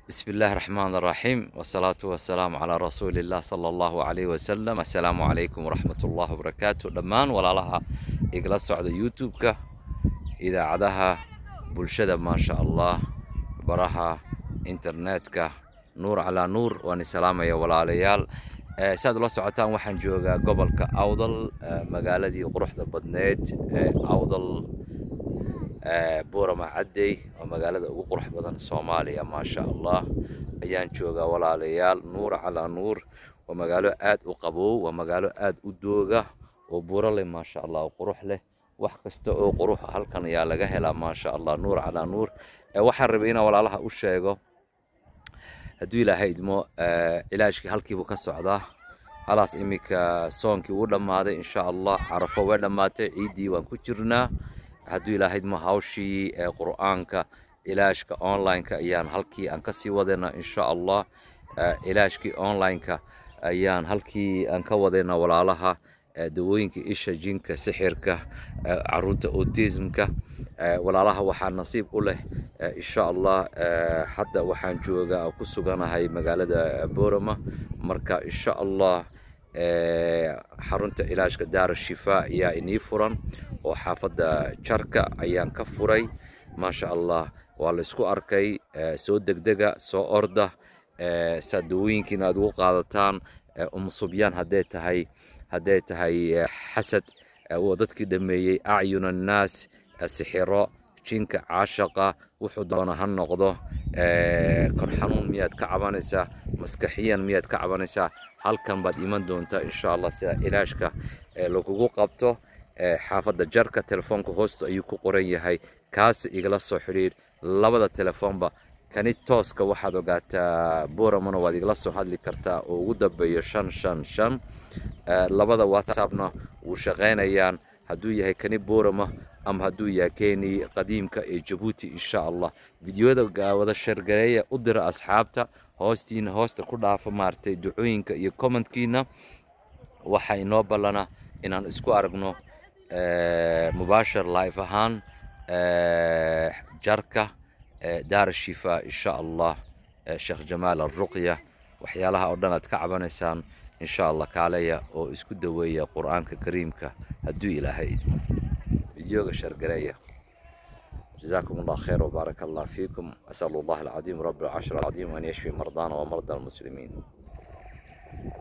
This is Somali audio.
بسم الله الرحمن الرحيم والصلاة والسلام على رسول الله صلى الله عليه وسلم السلام عليكم ورحمة الله وبركاته dhammaan walaalaha igala socda youtube-ka idaacadaha bulshada maasha allah baraha internetka nuur calaa nuur waan isalaamaya walaalayaal Eh, saad ula socotaan waxaan joogaa gobolka awdal eh, magaaladii quruxda badneed ee awdal eh, buurama caddey oo magaalada ugu qurux badan soomaaliya maasha allah ayaan joogaa walaalayaal nuur calaa nuur waa magaalo aad u qabow waa magaalo aad u dooga oo buuro leh maasha allah oo qurux leh wax kasta oo qurux ah halkan ayaa laga helaa maasha allah nuur calaa nuur Eh, waxaan rabay inaan walaalaha u sheego hadduu ilaahay idmo eh, cilaajkii halkiibuu ka socdaa halaas iminka soonkii wuu dhammaaday insha allah carafo way dhammaatay ciiddii waan ku jirnaa hadduu ilaahay idmo hawshii ee qur'aanka cilaajka online-ka ayaan halkii aan kasii wadaynaa insha allah Eh, cilaajkii online-ka ayaan halkii aan ka wadaynaa walaalaha eh, dawooyinka isha jinka sixirka eh, caruurta autismka Eh, walaalaha waxaa nasiib u leh eh, insha allah eh, hadda waxaan joogaa ku suganahay magaalada borama marka insha allah eh, xarunta cilaajka daara shifaa ayaa inii furan oo xaafadda jarka ayaan ka furay maasha allah waa la isku arkay eh, soo degdega soo orda eh, saa dawooyinkiina aad ugu qaadataan eh, umusubyaan hadday tahay hadday tahay eh, xasad eh, waa dadkii dhameeyey acyun annaas eh, sixiro jinka caashaqa wuxuu doona ha noqdo eh, kor xanuun miyaad ka cabanaysaa maskaxiyan miyaad ka cabanaysaa halkan baad iman doontaa insha allah sida cilaajka eh, lagugu qabto eh, xaafadda jarka telefoonka hoosta ayuu ku qoran yahay kaasi igala soo xidhiir labada telefoonba kani tooska waxaad ogaataa buramana waad igala soo hadli kartaa oo ugu dambeeyo shan shan shan Eh, labada whatsappna wuu shaqaynayaan hadduu yahay kani borama ama hadduu yahay keni qadiimka ee jabuuti insha allah fideoyada ga- wada shargareeya u dira asxaabta hoostiina hoosta ku dhaafa maaragtay ducooyinka iyo commentkiina waxaa inoo ballana inaan isku aragno eh, mubaashir live ahaan eh, jarka eh, daara shifa insha allah eh, sheekh jamaal alruqya waxyaalaha oo dhan aad ka cabanaysaan insha allah kaaleya oo isku daweeya qur'aanka kariimka hadduu ilaahay idmo فيديوغا شرقرية جزاكم الله خير وبارك الله فيكم أسأل الله العظيم رب العرش العظيم أن يشفي مرضانا ومرضى المسلمين